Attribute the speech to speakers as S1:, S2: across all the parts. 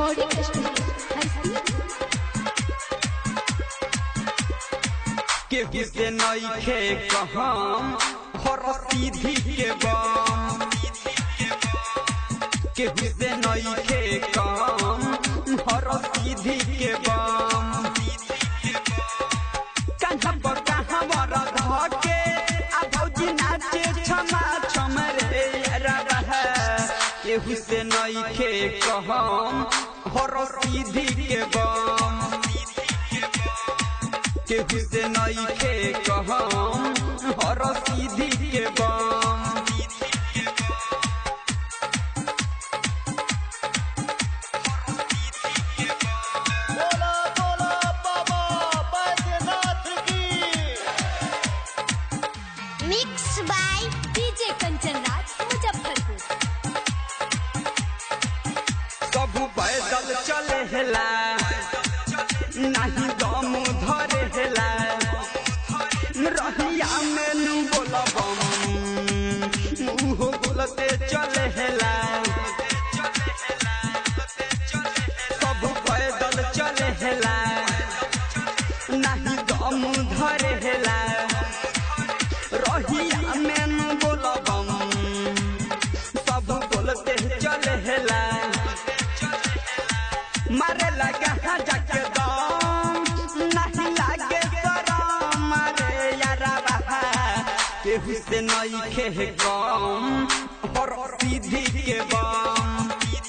S1: recording studio हस्ती
S2: केहू से नईखे कहम हर सीधी के बम केहू से नईखे कहम हर सीधी के बम कहाँ पर कहाँ बर धके आ भौजी नाचे छमा छम रे रह केहू से नईखे कहम हर सीधी के बम केहू से नईखे कहम हर सीधी के बम
S3: बोला बोला बाबा बैद्यनाथ की
S1: mix by DJ Kanchan Raj Muzaffarpur
S2: सब पैदल चले हेला नहीं दम धरे हेला रहिया में नू बोलबम उहो बोलते चले हेला सब पैदल चले हेला नहीं दम धरे हेला रहिया में नू बोलबम सब बोलते चले हेला मारे लगा हाँ जाके दम नहीं लागे शरम मारे यारा बहा केहू से नहीं खे गम हर सीधी के बम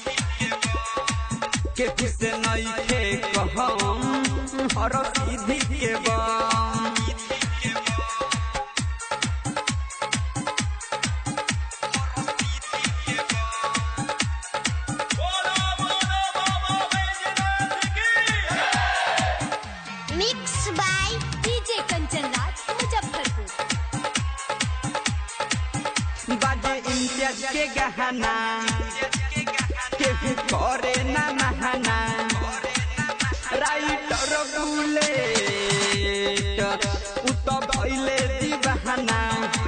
S2: केहू से नहीं खे कहम हर सीधी के बम
S3: बोला बोला बाबा बैद्यनाथ की
S1: mix by DJ Kanchan Raj Muzaffarpur
S2: बाजे इम्तियाज के गहना केहू करे ना नहाना राइटर बुलेट उ तो भइले दीवाना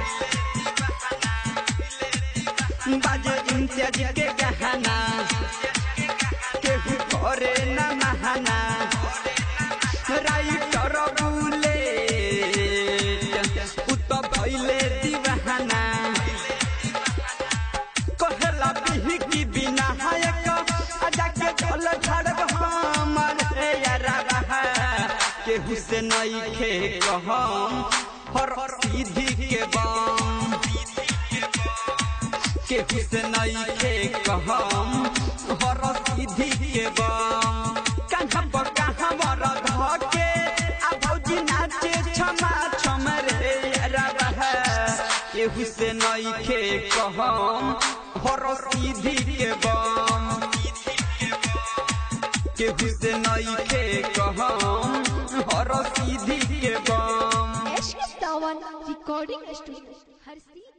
S2: बाजे इम्तियाज के गहना केहू करे ना नहाना राइटर बुलेट उ तो भइले दीवाना कहला बिही की बिना हायक आजा के ढोल झड़ब हमर हे यारा रहा केहू से नहीं खे कहम हर सीधी के बम केहू से नहीं खे कहम हर सीधी के बम कहाँ पर कहाँ बर धके आ भौजी नाचे छमा छम रे यारा रहा केहू से नहीं खे कहम हर सीधी के बम केहू से नहीं खे कहम हर सीधी के बम
S1: एश सावन रिकॉर्डिंग स्टूडियो हस्ती